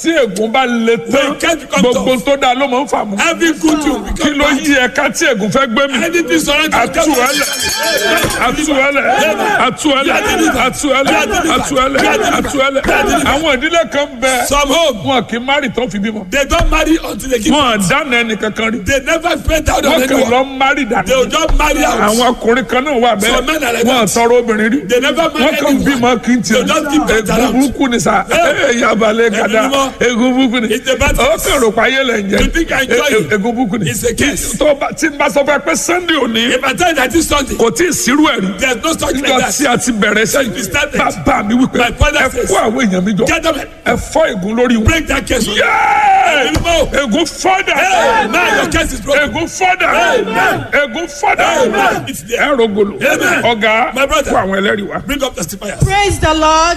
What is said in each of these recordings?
tí ègún bá le tán When can't become gbogbo tough. tó dáa ló máa ń fà mú. Every good thing kí become ló bad. yí ẹ̀ka tí ègún fẹ́ gbé mi. Anything surrounding àtúwẹ́lẹ̀ àtúwẹ́lẹ̀ àtúwẹ́lẹ̀ àtúwẹ́lẹ̀ àtúwẹ́lẹ̀ àtúwẹ́lẹ̀ àwọn ìdílé kan bẹ Some home, wọn kì í márì tán fi bímọ. they don't marry until they give wọn birth. dáná ẹnì kankan rí. They never spend out on wọn kàn lọ anyone. márì They will dànù. just marry out. àwọn ọkùnrin kan náà wà Some men are bẹ́ẹ̀ like wọn that. tọrọ obìnrin rí. They never marry wọn kàn anyone. bímọ kí n tiẹ̀ They just give birth egun out. burúkú ni sa yabalẹ̀ kada mímọ́. egun burúkú ni It's a bad ọ thing. kàn rò pa ayé lẹ̀ ń You think I jẹ enjoy it? egun burúkú ni It's a curse. tó bá tí n bá sọ fún ẹ pé sunday òní If I tell you that this Sunday, kò tí ì sírú ẹ̀ rí there's no such nígbà like tí that. a ti bẹ̀rẹ̀ we sẹ́yìn started. bàbá mi wípé My father ẹ says, kó àwọn èèyàn mi jọ Gentlemen, ẹ fọ́ ègún lórí wọn. break that case. Yéé! Mímọ́. ègún fọ́dà Amen. Your case is broken. ègún fọ́dà Amen. ègún fọ́dà Amen. It's there. ẹ rògbòlò Amen. ọ̀gá My brother. kó àwọn ẹlẹ́rìí wá. Bring up testifiers. praise the lord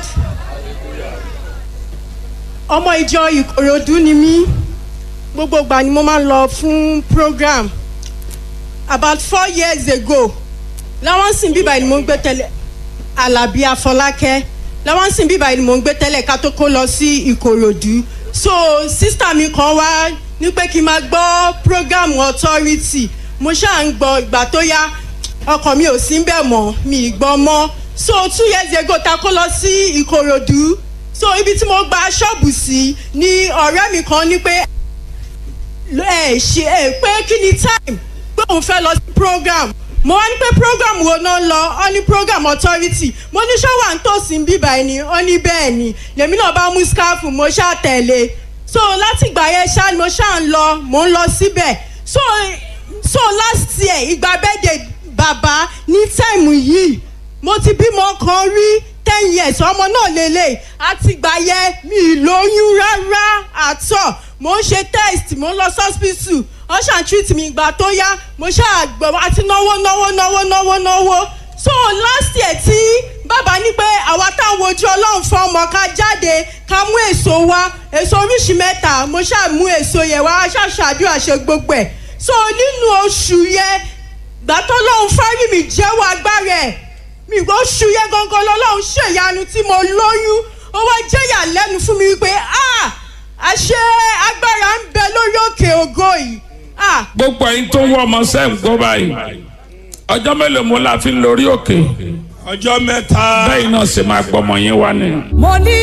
ọmọ ìjọ ìkòròdú ni mí gbogbo ìgbà ni mo máa ń lọ fún program about four years ago láwọn sìn bíbá ni mo ń gbé tẹ́lẹ̀ alábí afọlákẹ́ láwọn sìn bíbá ni mo ń gbé tẹ́lẹ̀ ká tó kó lọ sí ìkòròdú so sísítà mi kan wá ní pé kí n máa gbọ́ program authority mo ṣáà ń gbọ́ ìgbà tó yá ọkàn mi ò sí bẹ́ẹ̀ mọ́ mi ì gbọ́ mọ́ so two years ago ta kó lọ sí ìkòròdú so ibi tí mo gba ṣọ́ọ̀bù sí ni ọ̀rẹ́ mi kan ní pé ẹ ṣe ẹ pé kí ni time pé òun fẹ́ lọ sí program mo wá ní pé program wo náà lọ ọ ní program authority mo ní ṣọ́wà ń tòsí bíbá ẹni ọ ní bẹ́ẹ̀ ni lèmi náà bá mú skáfù mo ṣáà tẹ̀lé so láti ìgbà yẹn ṣáà ni mo ṣáà ń lọ mo ń lọ síbẹ̀ so so last year ìgbà bẹ́ẹ̀dẹ̀ bàbá ní táìmù yìí mo ti bímọ kan rí ten years ọmọ náà lélẹ̀ àtìgbà yẹn mi ì lóyún rárá àtọ̀ mo ń ṣe test mo ń lọ hospital wọ́n ṣàn treat mi ìgbà tó yá mo ṣáà gbọ́ àti náwó náwó náwó náwó náwó so last year tí bàbá ní pé àwa táwọn ojú ọlọ́run fún ọmọ ká jáde ká mú èso wá èso oríṣi mẹ́ta mo ṣáà mú èso yẹn wá ṣàṣàdúrà ṣe gbogbo ẹ̀ so nínú oṣù yẹn gbàtọ́ lọ́hún fárí mi jẹ́wọ́ agbára ẹ̀ mi ò ṣu yẹn gangan lọ́lọ́run ṣèyanu tí mo lóyún ó wá jẹ́yà lẹ́nu fún mi wípé ah àṣẹ agbára ń bẹ lórí òkè ògo yìí ah gbogbo ẹyin tó ń wọ ọmọ sẹ́ ń gbọ́ báyìí ọjọ́ mélòó mo la fi ń lórí òkè Ọjọ́ mẹ́ta. bẹ́ẹ̀ náà ṣe máa gbọ́mọ yín wá ni. mo ní